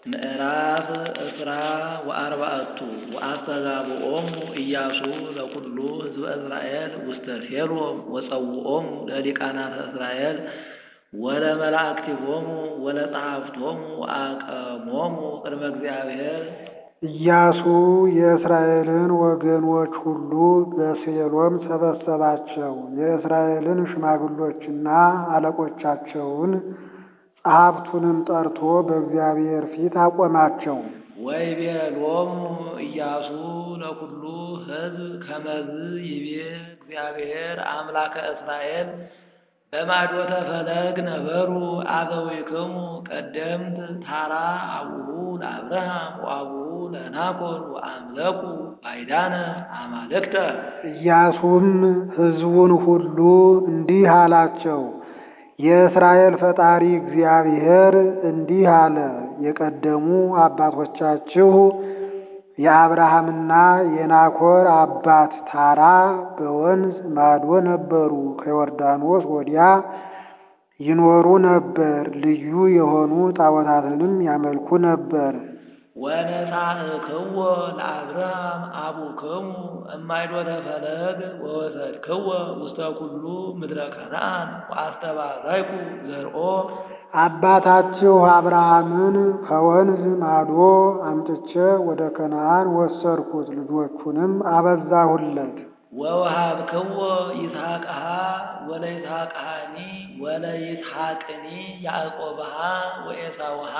ምዕራፍ እስራ ወአርባዕቱ ወአስተጋብኦሙ ኢያሱ ለኵሉ ሕዝበ እስራኤል ውስተ ሴሎም ወጸውዖሙ ለሊቃናተ እስራኤል ወለመላእክቲሆሙ ወለጸሐፍቶሙ ወአቀሞሙ ቅድመ እግዚአብሔር። ኢያሱ የእስራኤልን ወገኖች ሁሉ በሴሎም ሰበሰባቸው። የእስራኤልን ሽማግሎችና አለቆቻቸውን ጸሐፍቱንም ጠርቶ በእግዚአብሔር ፊት አቆማቸው። ወይቤሎሙ ኢያሱ ለኵሉ ሕዝብ ከመዝ ይቤ እግዚአብሔር አምላከ እስራኤል በማዶተ ፈለግ ነበሩ አበዊክሙ ቀደምት ታራ አቡሁ ለአብርሃም ወአቡሁ ለናኮር ወአምለኩ ባዕዳነ አማልክተ። ኢያሱም ሕዝቡን ሁሉ እንዲህ አላቸው፣ የእስራኤል ፈጣሪ እግዚአብሔር እንዲህ አለ። የቀደሙ አባቶቻችሁ የአብርሃምና የናኮር አባት ታራ በወንዝ ማዶ ነበሩ። ከዮርዳኖስ ወዲያ ይኖሩ ነበር። ልዩ የሆኑ ጣዖታትንም ያመልኩ ነበር። ወነሳእክዎ ለአብርሃም አቡክሙ እማይዶተ ፈለግ ወወሰድክዎ ውስተ ኩሉ ምድረ ከነዓን ወአስተባረይኩ ዘርኦ አባታችሁ አብርሃምን ከወንዝ ማዶ አምጥቼ ወደ ከነዓን ወሰድኩት፣ ልጆቹንም አበዛሁለት። ወወሃብክዎ ይስሐቅሃ ወለይስሐቅሃኒ ወለይስሐቅኒ ያዕቆብሃ ወኤሳውሃ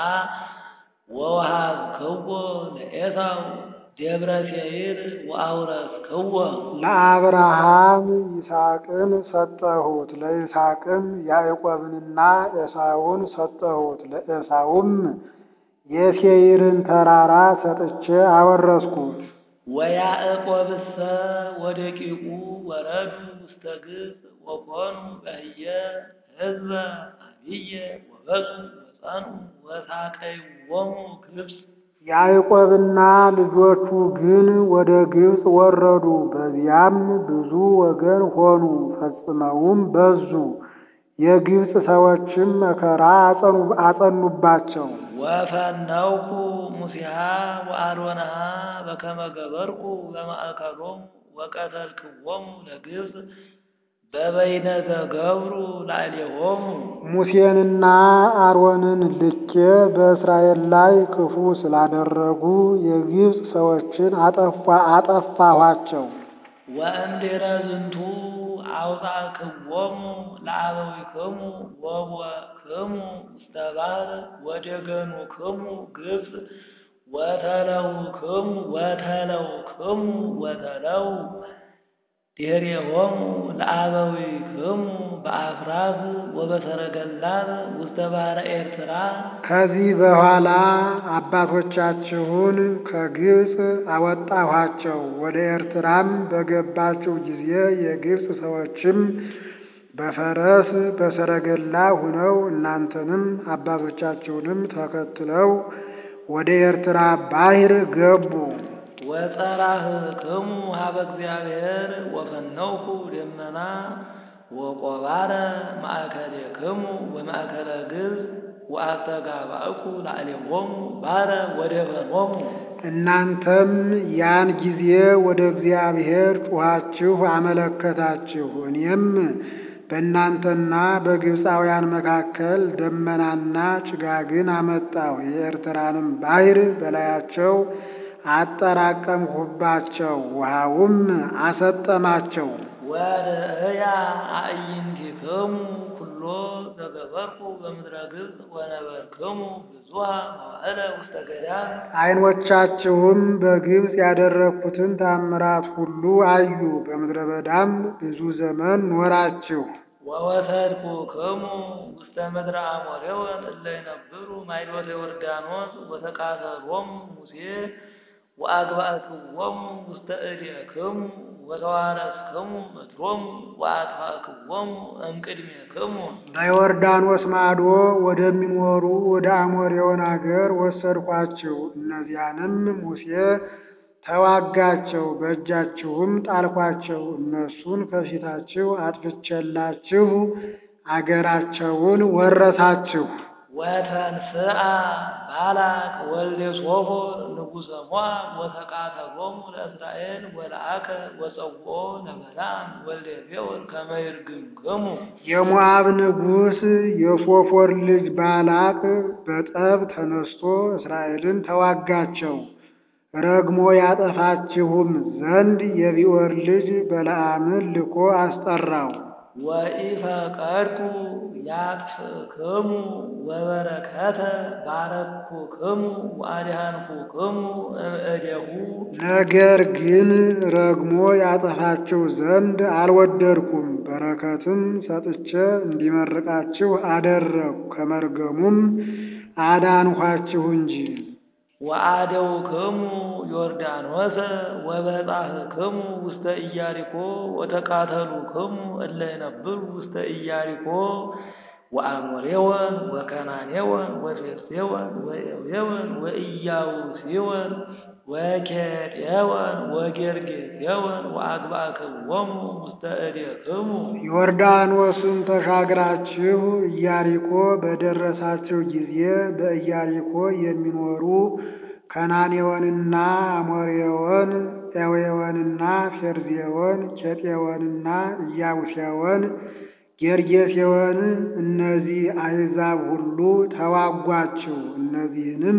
ወወሃብክዎ ለኤሳው ደብረ ሴይር ወአውረስክዎ ለአብርሃም ይስሐቅን ሰጠሁት፣ ለይስሐቅም ያዕቆብንና ኤሳውን ሰጠሁት። ለኤሳውም የሴይርን ተራራ ሰጥቼ አወረስኩት። ወያዕቆብሰ ወደቂቁ ወረዱ ውስተ ግብፅ ወኮኑ በህየ ሕዝበ አብየ ወበፁ ወጸኑ ወሳቀይዎሙ ግብፅ ያዕቆብና ልጆቹ ግን ወደ ግብፅ ወረዱ። በዚያም ብዙ ወገን ሆኑ፣ ፈጽመውም በዙ። የግብፅ ሰዎችም መከራ አጸኑባቸው። ወፈነውኩ ሙሴሃ ወአሮንሃ በከመ ገበርኩ በማእከሎሙ ወቀተልክዎሙ ለግብፅ በበይነ ዘገብሩ ላዕሌሆሙ ሙሴንና አሮንን ልኬ በእስራኤል ላይ ክፉ ስላደረጉ የግብፅ ሰዎችን አጠፋ አጠፋኋቸው። ወእምድኅረ ዝንቱ አውጻእክዎሙ ለአበዊክሙ ወቦእክሙ ውስተ ባሕር ወደገኑክሙ ግብፅ ወተለውክሙ ወተለውክሙ ወተለው ድኅሬሆሙ ለአበዊክሙ በአፍራስ ወበሰረገላት ውስተ ባሕረ ኤርትራ። ከዚህ በኋላ አባቶቻችሁን ከግብፅ አወጣኋቸው። ወደ ኤርትራም በገባችሁ ጊዜ የግብፅ ሰዎችም በፈረስ በሰረገላ ሁነው እናንተንም አባቶቻችሁንም ተከትለው ወደ ኤርትራ ባሕር ገቡ። ወጸራህክሙ ሀበ እግዚአብሔር ወፈነውኩ ደመና ወቆባረ ማእከሌክሙ ወማእከለ ግብፅ ወአስተጋባእኩ ላዕሌሆሙ ባሕረ ወደፈኖሙ። እናንተም ያን ጊዜ ወደ እግዚአብሔር ጩኻችሁ አመለከታችሁ። እኔም በእናንተና በግብፃውያን መካከል ደመናና ጭጋግን አመጣሁ። የኤርትራንም ባሕር በላያቸው አጠራቀምሁባቸው፣ ውሃውም አሰጠማቸው። ወርእያ አዕይንቲክሙ ኩሎ ዘገበርኩ በምድረ ግብፅ ወነበርክሙ ብዙኃ መዋዕለ ውስተ ገዳም። ዓይኖቻችሁም በግብፅ ያደረግኩትን ታምራት ሁሉ አዩ። በምድረ በዳም ብዙ ዘመን ኖራችሁ። ወወሰድኩክሙ ውስተ ምድረ አሞሬወን እለ ይነብሩ ማይዶተ ዮርዳኖስ ወተቃተሎሙ ሙሴ ወአግባእክዎሙ ውስተ እዴክሙ ወተዋረስክሙ ምድሮሙ ወአጥፋእክዎሙ እምቅድሜክሙ። በዮርዳኖስ ማዶ ወደሚኖሩ ወደ አሞሬውን አገር ወሰድኳችሁ። እነዚያንም ሙሴ ተዋጋቸው፣ በእጃችሁም ጣልኳቸው። እነሱን ከፊታችሁ አጥፍቼላችሁ አገራቸውን ወረሳችሁ። ወተንስአ ባላቅ ወልደ ሶፎር ንጉሰ ሞዓብ ወተቃተሎሙ ለእስራኤል ወለአከ ወጸውኦ ለበለዓም ወልደ ቤኦር ከመ ይርግምክሙ የሞዓብ ንጉሥ የሶፎር ልጅ ባላቅ በጠብ ተነስቶ እስራኤልን ተዋጋቸው። ረግሞ ያጠፋችሁም ዘንድ የቢዖር ልጅ በለዓምን ልኮ አስጠራው። ወኢፈቀድኩ ያጥፍክሙ ወበረከተ ባረኩክሙ ወአድኃንኩክሙ እምእዴሁ ነገር ግን ረግሞ ያጠፋችሁ ዘንድ አልወደድኩም፣ በረከትም ሰጥቼ እንዲመርቃችሁ አደረግሁ፣ ከመርገሙም አዳንኋችሁ እንጂ። ወአደውክሙ ዮርዳኖሰ ወበጻሕክሙ ውስተ ኢያሪኮ ወተቃተሉክሙ እለ ይነብሩ ውስተ ኢያሪኮ ወአሞሬወን ወከናኔወን ወፌርዜወን ወኤዌወን ወኢያቡስወን ወኬጤወን ወጌርጌሴወን ወአግባእክዎሙ ውስተ እዴክሙ ዮርዳኖስን ተሻግራችሁ ኢያሪኮ በደረሳችሁ ጊዜ በኢያሪኮ የሚኖሩ ከናኔዎንና አሞሬዎን፣ ኤዌዎንና ፌርዜዎን፣ ኬጤዎንና ኢያቡሴዎን፣ ጌርጌሴዎን እነዚህ አሕዛብ ሁሉ ተዋጓችሁ። እነዚህንም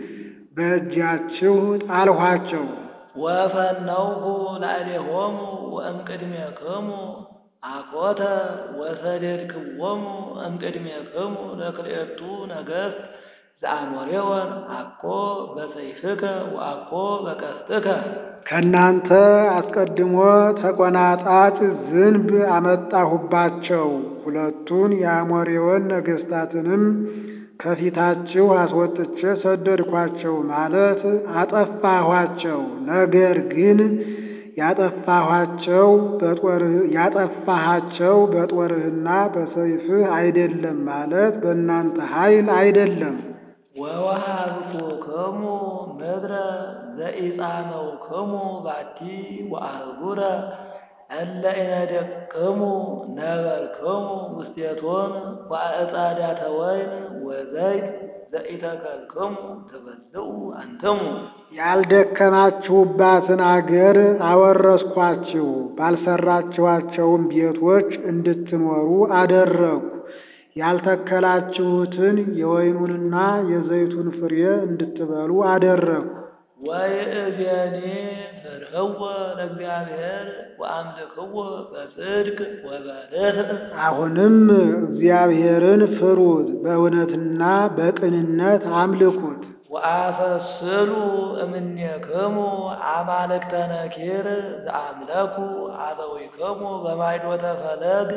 በእጃችሁ ጣልኋቸው። ወፈነውኩ ላዕሌሆሙ ወእምቅድሜክሙ አኮተ ወሰደድክዎሙ እምቅድሜክሙ ለክልኤቱ ነገሥት ዘአሞሬወን አኮ በሰይፍከ ወአኮ በቀስትከ ከእናንተ አስቀድሞ ተቆናጣጭ ዝንብ አመጣሁባቸው። ሁለቱን የአሞሬዎን ነገሥታትንም ከፊታችሁ አስወጥቼ ሰደድኳቸው ማለት አጠፋኋቸው። ነገር ግን ያጠፋኋቸው በጦርህ ያጠፋሃቸው በጦርህና በሰይፍህ አይደለም ማለት በእናንተ ኃይል አይደለም። ወወሃብኩክሙ ምድረ ዘኢጻመውክሙ ባቲ ወአህጉረ እለ ኢነደቅሙ ነበርክሙ ውስቴቶን ወአዕጻዳተ ወይን ወዘይት ዘኢተከልክሙ ትበልዑ አንትሙ ያልደከማችሁባትን አገር አወረስኳችሁ፣ ባልሰራችኋቸውም ቤቶች እንድትኖሩ አደረግሁ። ያልተከላችሁትን የወይኑንና የዘይቱን ፍሬ እንድትበሉ አደረግሁ። ወይእዜኒ ፍርህዎ ለእግዚአብሔር ወአምልክዎ በጽድቅ ወበርትዕ አሁንም እግዚአብሔርን ፍሩት፣ በእውነትና በቅንነት አምልኩት። ወአፈስሉ እምኔክሙ አማልክተ ነኪር ዘአምለኩ አበዊክሙ በማይዶተ ፈለግ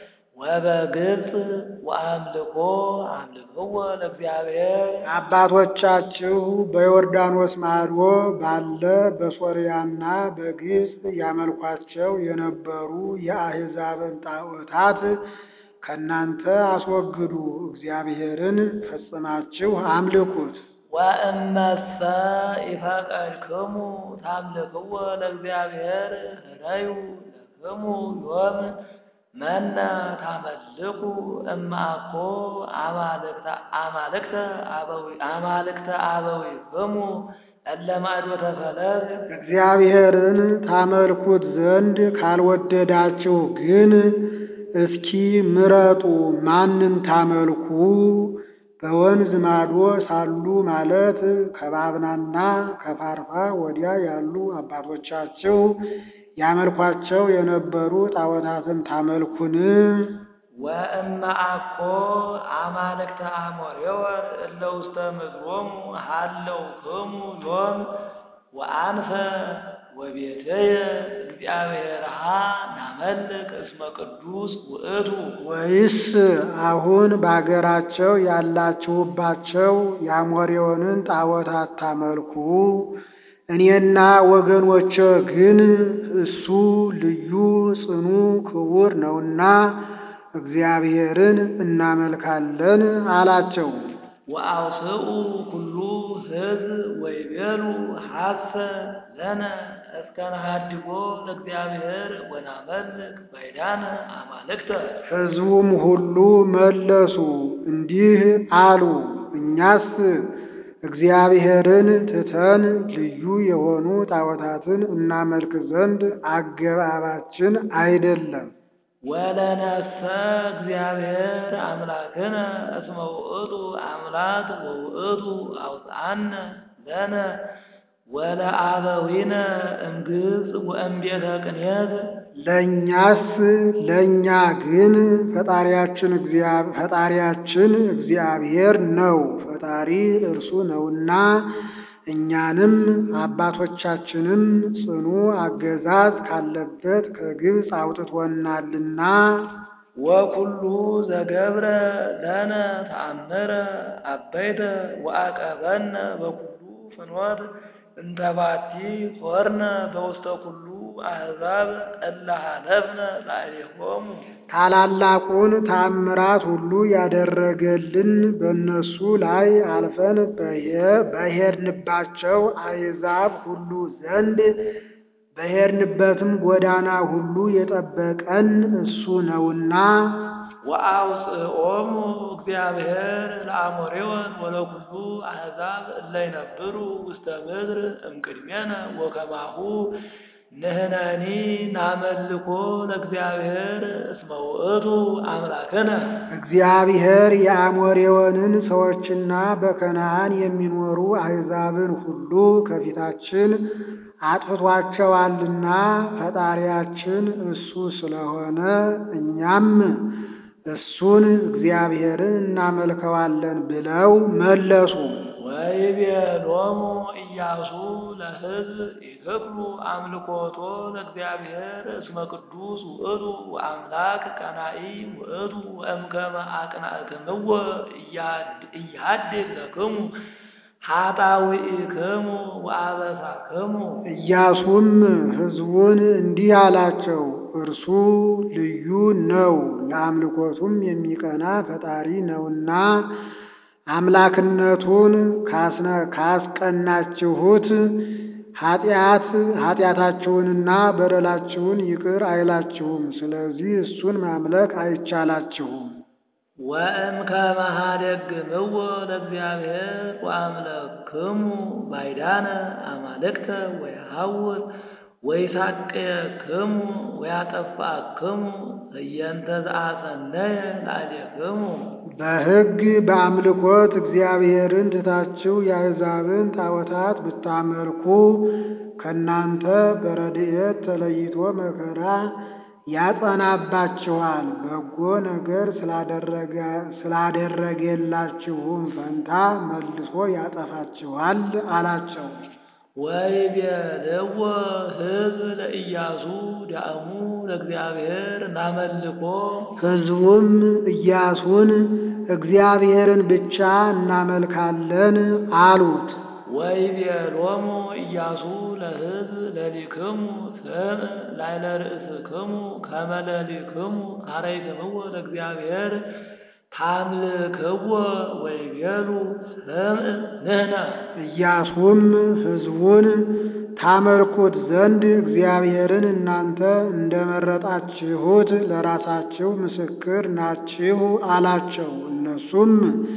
ወበግብፅ ወአምልኮ አምልክዎ ለእግዚአብሔር አባቶቻችሁ በዮርዳኖስ ማዶ ባለ በሶርያና በግብፅ ያመልኳቸው የነበሩ የአሕዛብን ጣዖታት ከእናንተ አስወግዱ፣ እግዚአብሔርን ፈጽማችሁ አምልኩት። ወእመሰ ኢፈቀድክሙ ታምልክዎ ለእግዚአብሔር ህረዩ ለክሙ ዮም መነ ታመልኩ እማኮ አማልክተ አማልክተ አበዊ አማልክተ አበዊክሙ እለ ማዕዶተ ፈለግ እግዚአብሔርን ታመልኩት ዘንድ ካልወደዳችሁ ግን እስኪ ምረጡ፣ ማንን ታመልኩ? በወንዝ ማዶ ሳሉ ማለት ከባብናና ከፋርፋ ወዲያ ያሉ አባቶቻችሁ ያመልኳቸው የነበሩ ጣዖታትን ታመልኩን? ወእመ አኮ አማልክተ አሞሬወን እለ ውስተ ምድሮሙ ሃለውክሙ ዮም ወአንፈ ወቤትየ እግዚአብሔርሃ ናመልክ እስመ ቅዱስ ውእቱ ወይስ አሁን በአገራቸው ያላችሁባቸው የአሞሬዎንን ጣዖታት ታመልኩ? እኔና ወገኖቼ ግን እሱ ልዩ ጽኑ ክቡር ነውና እግዚአብሔርን እናመልካለን አላቸው። ወአውስኡ ኩሉ ሕዝብ ወይቤሉ ሐሰ ለነ እስከ ነሃድጎ ለእግዚአብሔር ወናመልክ ባዕዳነ አማልክተ ሕዝቡም ሁሉ መለሱ እንዲህ አሉ፣ እኛስ እግዚአብሔርን ትተን ልዩ የሆኑ ጣዖታትን እናመልክ ዘንድ አገባባችን አይደለም። ወለነሰ እግዚአብሔር አምላክነ እስመ ውእቱ አምላክ ወውእቱ አውፅአነ ለነ ወለአበዊነ እምግብፅ ወእምቤተ ቅንየት ለእኛስ ለእኛ ግን ፈጣሪያችን እግዚአብሔር ፈጣሪያችን እግዚአብሔር ነው። ፈጣሪ እርሱ ነውና እኛንም አባቶቻችንም ጽኑ አገዛዝ ካለበት ከግብፅ አውጥቶናልና ወኩሉ ዘገብረ ለነ ተአምረ አበይተ ወአቀበነ በኩሉ ፍኖት እንተባቲ ሆርነ በውስተ ኩሉ አሕዛብ እለ ኀለፍነ ላዕሌሆሙ ታላላቁን ታምራት ሁሉ ያደረገልን በእነሱ ላይ አልፈን በሄ- በሄድንባቸው አሕዛብ ሁሉ ዘንድ በሄድንበትም ጎዳና ሁሉ የጠበቀን እሱ ነውና ወአውፅኦሙ እግዚአብሔር ለአሞሬወን ወለኩሉ አሕዛብ እለ ይነብሩ ውስተ ምድር እምቅድሜነ ወከማሁ ንሕነኒ ናመልኮ ለእግዚአብሔር እስመ ውእቱ አምላክነ እግዚአብሔር የአሞሬዎንን ሰዎችና በከነዓን የሚኖሩ አሕዛብን ሁሉ ከፊታችን አጥፍቷቸዋልና ፈጣሪያችን እሱ ስለሆነ እኛም እሱን እግዚአብሔርን እናመልከዋለን ብለው መለሱ። ወይቤሎሙ ኢያሱ ለሕዝብ ኢትክሉ አምልኮቶ ለእግዚአብሔር እስመ ቅዱስ ውእቱ ወአምላክ ቀናኢ ውእቱ ወእምከመ አቅናእክምዎ ኢያድግ ለክሙ ኃጣውኢክሙ ወአበሳክሙ ኢያሱም ሕዝቡን እንዲህ አላቸው፣ እርሱ ልዩ ነው፣ ለአምልኮቱም የሚቀና ፈጣሪ ነውና አምላክነቱን ካስነ- ካስቀናችሁት ኃጢአት ኃጢአታችሁንና በደላችሁን ይቅር አይላችሁም። ስለዚህ እሱን ማምለክ አይቻላችሁም። ወእምከመ ኀደግምዎ ለእግዚአብሔር ወአምለክሙ ባዕዳነ አማልክተ ወየሐውር ወይሳቅየክሙ ወያጠፋክሙ እየንተ ዘአሰነየ ላዕሌክሙ በሕግ በአምልኮት እግዚአብሔርን ትታችሁ የአሕዛብን ጣዖታት ብታመልኩ ከእናንተ በረድኤት ተለይቶ መከራ ያጸናባችኋል። በጎ ነገር ስላደረገ- ስላደረገላችሁም ፈንታ መልሶ ያጠፋችኋል አላቸው። ወይቤልዎ ሕዝብ ለኢያሱ ዳእሙ ለእግዚአብሔር ናመልኮ ሕዝቡም ኢያሱን እግዚአብሔርን ብቻ እናመልካለን አሉት። ወይቤሎሙ ኢያሱ ለሕዝብ ለሊክሙ ስም ላዕለ ርእስክሙ ከመ ለሊክሙ ኀረይክምዎ ለእግዚአብሔር ታምልክዎ ወይቤሉ ስምዕ ንሕነ ኢያሱም ሕዝቡን ታመልኩት ዘንድ እግዚአብሔርን እናንተ እንደመረጣችሁት ለራሳችሁ ምስክር ናችሁ አላቸው። እነሱም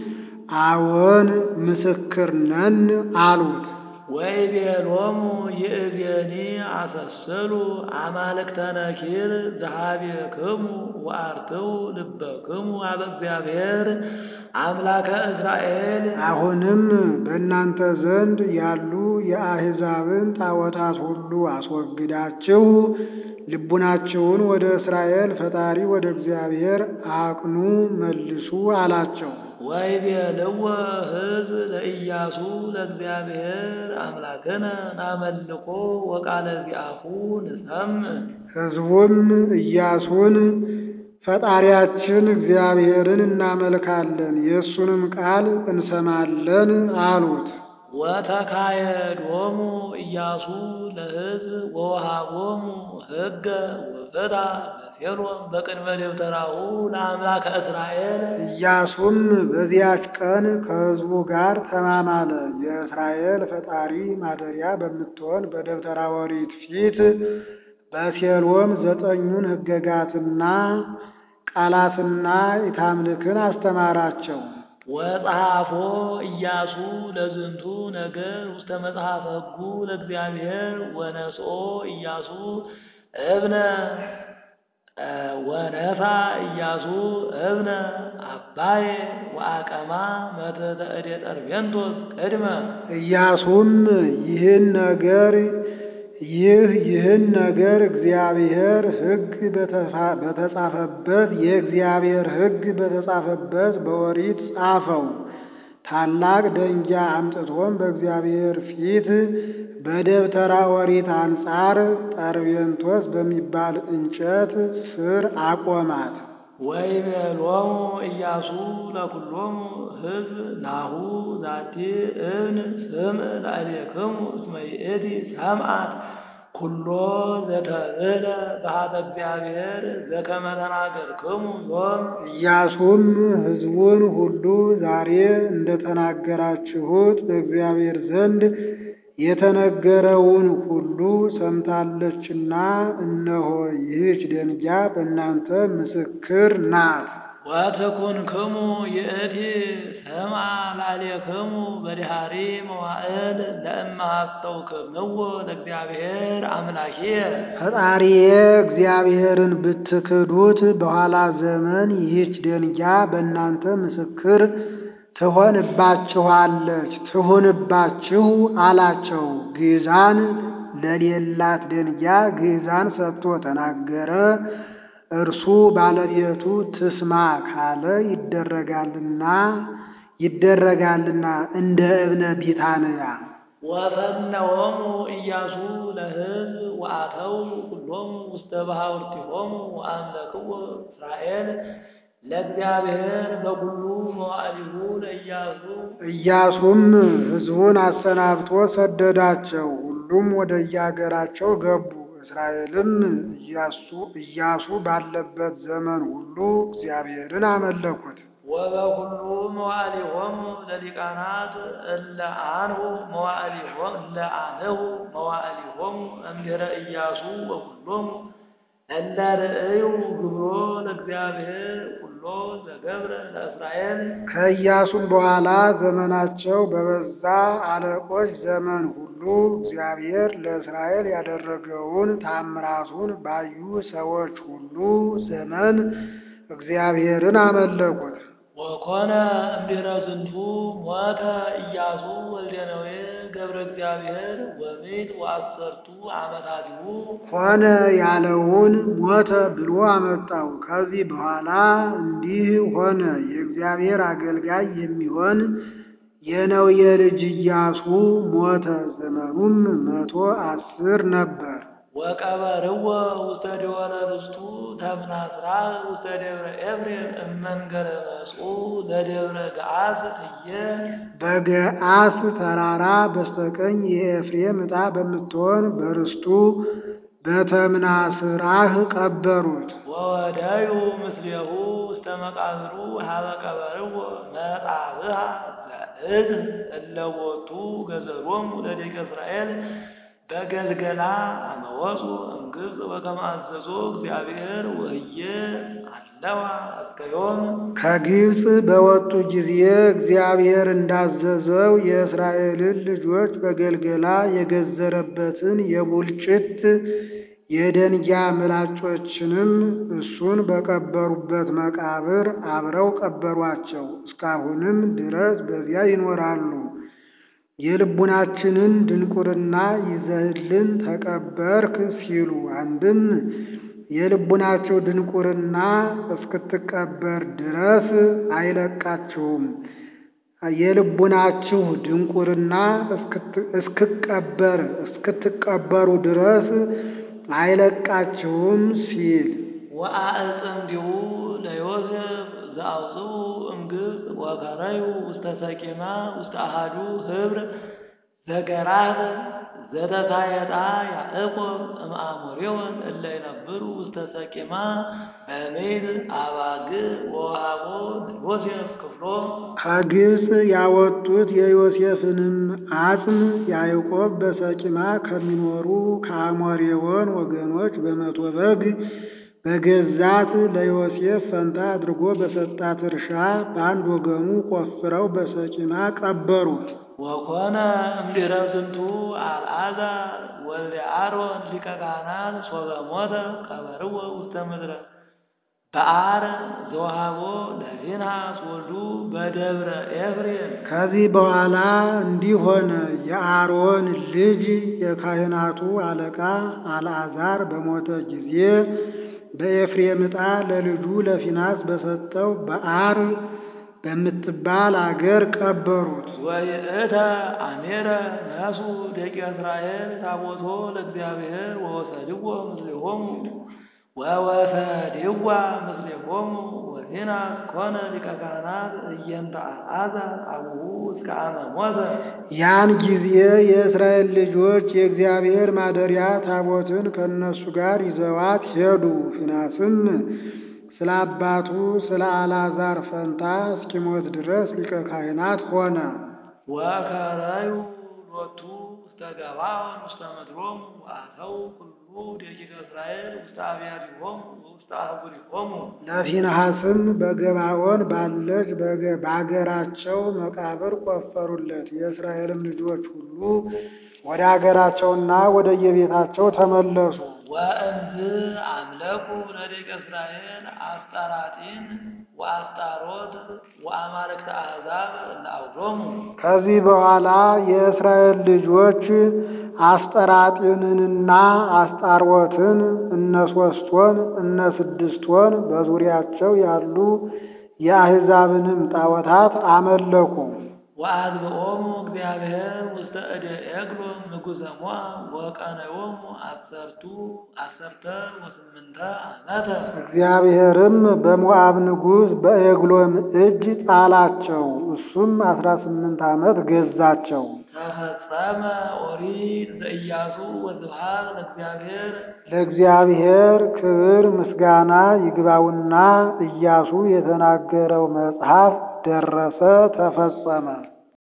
አዎን ምስክር ነን አሉት። ወይቤሎሙ ይእዜኒ አሰስሉ አማልክተ ነኪር ዘኀቤክሙ ወአርትዑ ልበክሙ አበ እግዚአብሔር አምላከ እስራኤል አሁንም በእናንተ ዘንድ ያሉ የአሕዛብን ጣዖታት ሁሉ አስወግዳችሁ ልቡናችሁን ወደ እስራኤል ፈጣሪ ወደ እግዚአብሔር አቅኑ መልሱ አላቸው። ወይቤልዎ ሕዝብ ለኢያሱ ለእግዚአብሔር አምላክነ ናመልኮ ወቃለ ዚአሁ ንሰምዕ ሕዝቡም ኢያሱን ፈጣሪያችን እግዚአብሔርን እናመልካለን፣ የእሱንም ቃል እንሰማለን አሉት። ወተካየዶሙ ኢያሱ ለሕዝብ ወወሃቦሙ ሕገ ወፍትሐ አቤሴሎም በቅድመ ደብተራሁ ለአምላከ እስራኤል ኢያሱም በዚያች ቀን ከሕዝቡ ጋር ተማማለ። የእስራኤል ፈጣሪ ማደሪያ በምትሆን በደብተራ ኦሪት ፊት በሴሎም ዘጠኙን ሕገጋትና ቃላትና ኢታምልክን አስተማራቸው። ወጸሐፎ ኢያሱ ለዝንቱ ነገር ውስተ መጽሐፈ ሕጉ ለእግዚአብሔር ወነስኦ ኢያሱ እብነ ወነፋ ኢያሱ እብነ አባዬ ወአቀማ መተተ እዴ ጠርቤንቶስ ቅድመ ኢያሱም ይህን ነገር ይህ ይህን ነገር እግዚአብሔር ሕግ በተጻፈበት የእግዚአብሔር ሕግ በተጻፈበት በኦሪት ጻፈው። ታላቅ ደንጊያ አምጥቶም በእግዚአብሔር ፊት በደብተራ ኦሪት አንጻር ጠርቤንቶስ በሚባል እንጨት ስር አቆማት። ወይቤሎሙ ኢያሱ ለኩሎሙ ሕዝብ ናሁ ዛቲ እብን ስምዕ ላዕሌክሙ እስመ ይእቲ ሰምዓት ኩሎ ዘተብህለ በኀበ እግዚአብሔር ዘከመ ተናገርክሙ ዮም። ኢያሱም ሕዝቡን ሁሉ ዛሬ እንደተናገራችሁት በእግዚአብሔር ዘንድ የተነገረውን ሁሉ ሰምታለችና እነሆ ይህች ደንጊያ በእናንተ ምስክር ናት። ወትኩንክሙ ይእቲ ሰምዓ ላዕሌክሙ በድኃሪ መዋዕል ለእመ ሐሰውክምዎ ለእግዚአብሔር አምላኪየ ፈጣሪዬ እግዚአብሔርን ብትክዱት በኋላ ዘመን ይህች ደንጊያ በእናንተ ምስክር ትሆንባችኋለች ትሁንባችሁ አላቸው። ግዛን ለሌላት ደንጊያ ግዛን ሰጥቶ ተናገረ። እርሱ ባለቤቱ ትስማ ካለ ይደረጋልና ይደረጋልና እንደ እብነ ቢታንያ ወፈነዎሙ ኢያሱ ለሕዝብ ወአተው ኩሎሙ ውስተ ባሕውርቲሆሙ ወአምለክዎ እስራኤል ለእግዚአብሔር በኩሉ መዋዕሊሁ ለኢያሱ ኢያሱም ሕዝቡን አሰናብቶ ሰደዳቸው። ሁሉም ወደ የአገራቸው ገቡ። እስራኤልም ኢያሱ ኢያሱ ባለበት ዘመን ሁሉ እግዚአብሔርን አመለኩት። ወበኩሉ መዋዕሊሆሙ ለሊቃናት እለ አንሁ መዋዕሊሆሙ እለ አንሁ መዋዕሊሆሙ እምድኅረ ኢያሱ ወኩሎሙ እለ ርእዩ ግብሮ ለእግዚአብሔር ኩሎ ዘገብረ ለእስራኤል ከኢያሱም በኋላ ዘመናቸው በበዛ አለቆች ዘመን ሁሉ እግዚአብሔር ለእስራኤል ያደረገውን ታምራቱን ባዩ ሰዎች ሁሉ ዘመን እግዚአብሔርን አመለኩት። ወኮነ እምድኅረ ዝንቱ ሞተ ኢያሱ ወልደ ነዌ ገብረ እግዚአብሔር ወምዕት ወአሰርቱ ዓመታቲሁ ሆነ ያለውን ሞተ ብሎ አመጣው። ከዚህ በኋላ እንዲህ ሆነ። የእግዚአብሔር አገልጋይ የሚሆን የነዌ ልጅ ኢያሱ ሞተ። ዘመኑም መቶ አስር ነበር። ወቀበርዎ ውስተ ደወለ ርስቱ ተምናስራ ውስተ ደብረ ኤፍሬም እመንገረ መጽኡ ለደብረ ገዓስ ትየ በገዓስ ተራራ በስተቀኝ የኤፍሬም ዕጣ በምትሆን በርስቱ በተምናስራህ ቀበሩት። ወወደዩ ምስሌሁ ውስተ መቃብሩ ሀበ ቀበርዎ መጻብሃ ዘእዝን እለ ቦቱ ገዘሮሙ ለደቂቀ እስራኤል በገልገላ አመወፁ እምግብፅ በከመ አዘዞ እግዚአብሔር ወህየ አለዋ እስከ ዮም ከግብፅ በወጡ ጊዜ እግዚአብሔር እንዳዘዘው የእስራኤልን ልጆች በገልገላ የገዘረበትን የቡልጭት የደንጊያ ምላጮችንም እሱን በቀበሩበት መቃብር አብረው ቀበሯቸው። እስካሁንም ድረስ በዚያ ይኖራሉ። የልቡናችንን ድንቁርና ይዘህልን ተቀበርክ ሲሉ አንድም የልቡናቸው ድንቁርና እስክትቀበር ድረስ አይለቃችሁም። የልቡናችሁ ድንቁርና እስክቀበር እስክትቀበሩ ድረስ አይለቃችሁም ሲል ወአዕጽምዲሁ ለዮሴፍ ዘአውፅኡ እምግብፅ ወከረዩ ውስተ ሰቂማ ውስተ አሃዱ ህብር ዘገራት ዘተሳየጣ ያዕቆብ እምአሞሬዎን እለ ይነብሩ ውስተ ሰቂማ በሜድ አባግ ወሃቦ ዮሴፍ ክፍሎ ከግብፅ ያወጡት የዮሴፍንም አጽም ያዕቆብ በሰቂማ ከሚኖሩ ከአሞሬዎን ወገኖች በመቶ በግ በገዛት ለዮሴፍ ፈንታ አድርጎ በሰጣት እርሻ በአንድ ወገኑ ቆፍረው በሰቂማ ቀበሩት። ወኮነ እምድኅረ ዝንቱ አልዓዛር ወልደ አሮን ሊቀ ካህናት ሶበ ሞተ ቀበርዎ ውስተ ምድረ በአር ዘወሃቦ ለፊንሃስ ወልዱ በደብረ ኤፍሬም። ከዚህ በኋላ እንዲህ ሆነ። የአሮን ልጅ የካህናቱ አለቃ አልዓዛር በሞተ ጊዜ በኤፍሬም ዕጣ ለልጁ ለፊናስ በሰጠው በአር በምትባል አገር ቀበሩት። ወይእተ አሜረ ነሱ ደቂቀ እስራኤል ታቦቶ ለእግዚአብሔር ወወሰድዎ ምስሌሆሙ ወወሰድዋ ምስሌሆሙ ወፊናስ ኮነ ሊቀ ካህናት እየንተ አልዓዛር አቡሁ እስከ አመ ሞተ። ያን ጊዜ የእስራኤል ልጆች የእግዚአብሔር ማደሪያ ታቦትን ከእነሱ ጋር ይዘዋት ሄዱ። ፊናስም ስለ አባቱ ስለ አልዓዛር ፈንታ እስኪሞት ድረስ ሊቀ ካህናት ሆነ። ወከረዩ ሎቱ ውስተ ገባዖን ውስተ ምድሮሙ ወአተው ኩሉ ደቂቀ እስራኤል ውስተ አብያቲሆሙ ወውስተ አህጉሪሆሙ። ለፊንሐስም በገባዖን ባለች በገ- በአገራቸው መቃብር ቆፈሩለት። የእስራኤልም ልጆች ሁሉ ወደ አገራቸውና ወደ የቤታቸው ተመለሱ። ወእንዝ አምለኩ ለደቂቀ እስራኤል አስጣራጢን ወአስጣሮት ወአማልክተ አሕዛብ ለአውዶሙ። ከዚህ በኋላ የእስራኤል ልጆች አስጠራጢንንና አስጣሮትን እነ ሶስት ወን እነ ስድስት ወን በዙሪያቸው ያሉ የአሕዛብንም ጣዖታት አመለኩ። ወአግብኦሙ እግዚአብሔር ውስተ እደ ኤግሎም ንጉሠ ሞዓብ ወቀነዮሙ አሰርቱ አሰርተ ወስምንተ ዓመተ። እግዚአብሔርም በሞዓብ ንጉሥ በኤግሎም እጅ ጣላቸው። እሱም አስራ ስምንት ዓመት ገዛቸው። ተፈጸመ ኦሪት ዘኢያሱ ወስብሐት ለእግዚአብሔር። ለእግዚአብሔር ክብር ምስጋና ይግባውና ኢያሱ የተናገረው መጽሐፍ ደረሰ፣ ተፈጸመ።